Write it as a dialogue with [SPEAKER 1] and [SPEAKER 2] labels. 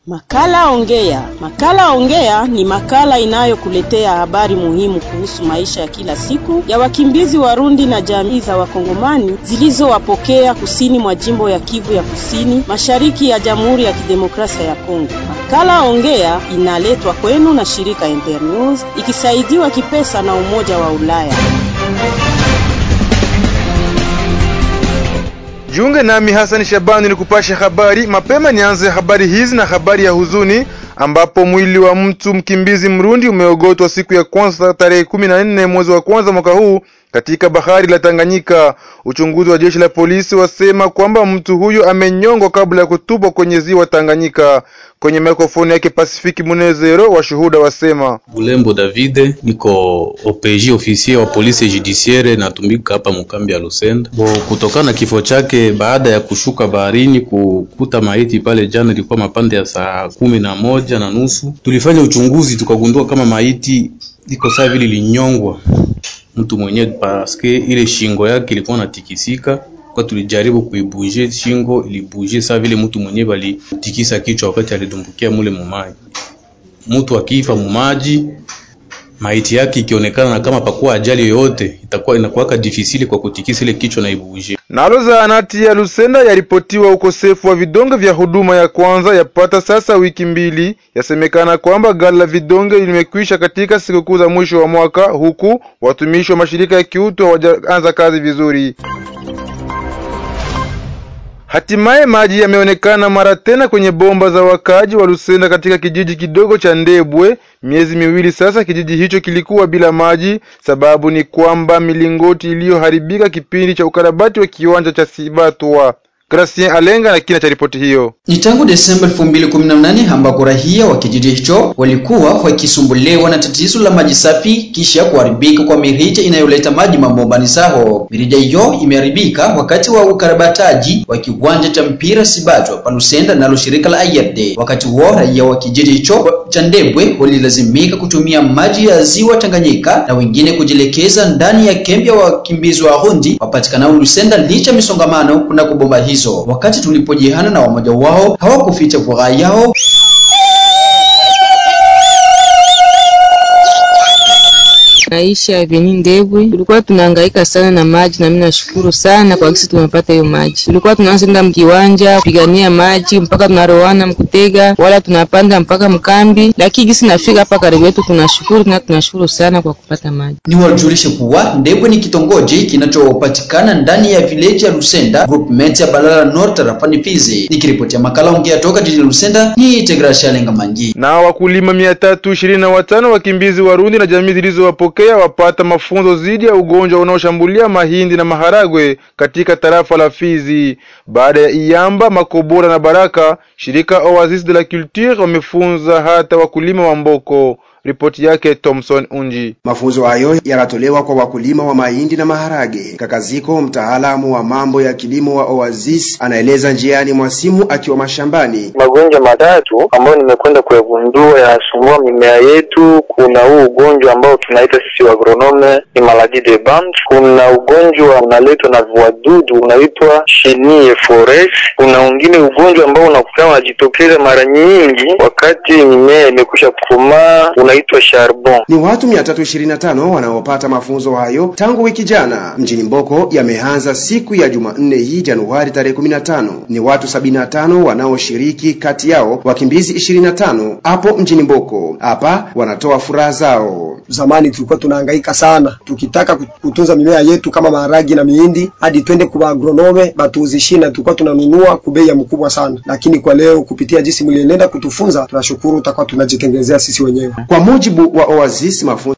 [SPEAKER 1] Makala Ongea. Makala Ongea ni makala inayokuletea habari muhimu kuhusu maisha ya kila siku ya wakimbizi Warundi na jamii za Wakongomani zilizowapokea kusini mwa jimbo ya Kivu ya Kusini, mashariki ya Jamhuri ya Kidemokrasia ya Kongo. Makala Ongea inaletwa kwenu na shirika Internews ikisaidiwa kipesa na Umoja wa Ulaya.
[SPEAKER 2] Jiunge nami Hassan Shabani ni kupasha habari mapema. Nianze habari hizi na habari ya huzuni ambapo mwili wa mtu mkimbizi Mrundi umeogotwa siku ya kwanza tarehe kumi na nne mwezi wa kwanza mwaka huu katika bahari la Tanganyika. Uchunguzi wa jeshi la polisi wasema kwamba mtu huyo amenyongwa kabla ya kutupwa kwenye ziwa Tanganyika. Kwenye mikrofoni yake Pasifiki Munezero, washuhuda wasema
[SPEAKER 3] Bulembo Davide, niko OPJ ofisier wa polisi judiciaire natumika hapa mkambi ya Lusenda. Bo, kutokana na kifo chake baada ya kushuka baharini kukuta maiti pale jana, ilikuwa mapande ya saa kumi na moja na nusu. Tulifanya uchunguzi tukagundua kama maiti iko saa vile linyongwa mtu mwenyewe paske ile shingo yake ilikuwa natikisika kwa tulijaribu kuibuje shingo ilibuje saa vile mtu mwenyewe balitikisa kichwa wakati alidumbukia mule mumaji. Mtu akifa mumaji, maiti yake ikionekana na kama pakuwa ajali yoyote, itakuwa inakuwaka difisili kwa kutikisa ile kichwa na ibuje.
[SPEAKER 2] Nalo zahanati ya Lusenda yaripotiwa ukosefu wa vidonge vya huduma ya kwanza yapata sasa wiki mbili. Yasemekana kwamba ghala la vidonge limekwisha katika sikukuu za mwisho wa mwaka, huku watumishi wa mashirika ya kiutu hawajaanza kazi vizuri. Hatimaye maji yameonekana mara tena kwenye bomba za wakaji wa Lusenda katika kijiji kidogo cha Ndebwe. Miezi miwili sasa kijiji hicho kilikuwa bila maji. Sababu ni kwamba milingoti iliyoharibika kipindi cha ukarabati wa kiwanja cha Sibatwa. Gracien Alenga na kina cha ripoti hiyo.
[SPEAKER 4] Ni tangu Desemba 2018 ambako raia wa kijiji hicho walikuwa wakisumbuliwa na tatizo la maji safi kisha kuharibika kwa mirija inayoleta maji mabombani zao. Mirija hiyo imeharibika wakati wa ukarabataji wa kiwanja cha mpira Sibatwa Palusenda nalo shirika la IRD. Wakati huo raia wa kijiji hicho cha Ndebwe walilazimika kutumia maji ya ziwa Tanganyika na wengine kujielekeza ndani ya kambi ya wakimbizi wa Rundi wapatikanao Lusenda licha misongamano kuna kubomba hizo. Wakati tulipojihana na wamoja wao hawakuficha furaha yao.
[SPEAKER 5] Maisha ya Veni Ndebwe tulikuwa tunahangaika sana na maji, na mimi nashukuru sana kwa kisi tumepata hiyo maji. Tulikuwa tunaanza mkiwanja kupigania maji mpaka tunaroana mkutega, wala tunapanda mpaka mkambi, lakini kisi nafika hapa karibu yetu, tunashukuru na tunashukuru sana kwa kupata maji.
[SPEAKER 4] Ni wajulishe kuwa Ndebwe ni kitongoji kinachopatikana ndani ya village ya Lusenda, groupment ya Balala North, tarafani Fizi. Nikiripotia makala ongea toka jijini Lusenda, ni Integrasha Lenga Mangi.
[SPEAKER 2] Na wakulima mia tatu ishirini na watano wakimbizi Warundi na jamii zilizowapokea wapata mafunzo dhidi ya ugonjwa unaoshambulia mahindi na maharagwe katika tarafa la Fizi. Baada ya Iyamba, Makobora na Baraka, shirika Oasis de la Culture wamefunza hata wakulima wa Mboko. Ripoti yake Thomson Unji.
[SPEAKER 6] Mafunzo hayo yanatolewa kwa wakulima wa mahindi na maharage. Kakaziko, mtaalamu wa mambo ya kilimo wa Oasis, anaeleza njiani mwa simu akiwa mashambani.
[SPEAKER 7] Magonjwa matatu ambayo nimekwenda kuyagundua yanasumbua mimea yetu. Kuna huu ugonjwa ambao tunaita sisi agronome ni maladie de band. Kuna ugonjwa unaletwa na wadudu unaitwa chenille forest. Kuna wengine ugonjwa ambao unakuta unajitokeza mara nyingi wakati mimea imekwisha kukomaa unaitwa charbon.
[SPEAKER 6] Ni watu 325 wanaopata mafunzo hayo tangu wiki jana mjini Mboko. Yameanza siku ya Jumanne hii Januari tarehe 15. Ni watu 75 wanaoshiriki, kati yao wakimbizi 25 hapo mjini Mboko. Hapa wanatoa furaha zao.
[SPEAKER 8] Zamani tulikuwa tunahangaika sana tukitaka kutunza mimea yetu kama maharagi na mihindi, hadi twende kwa agronome batuuzishie, na tulikuwa tunanunua kubei ya mkubwa sana, lakini kwa leo kupitia jinsi mlienenda kutufunza, tunashukuru, tutakuwa tunajitengenezea sisi wenyewe.
[SPEAKER 6] Kwa mujibu wa Oasis, mafunzo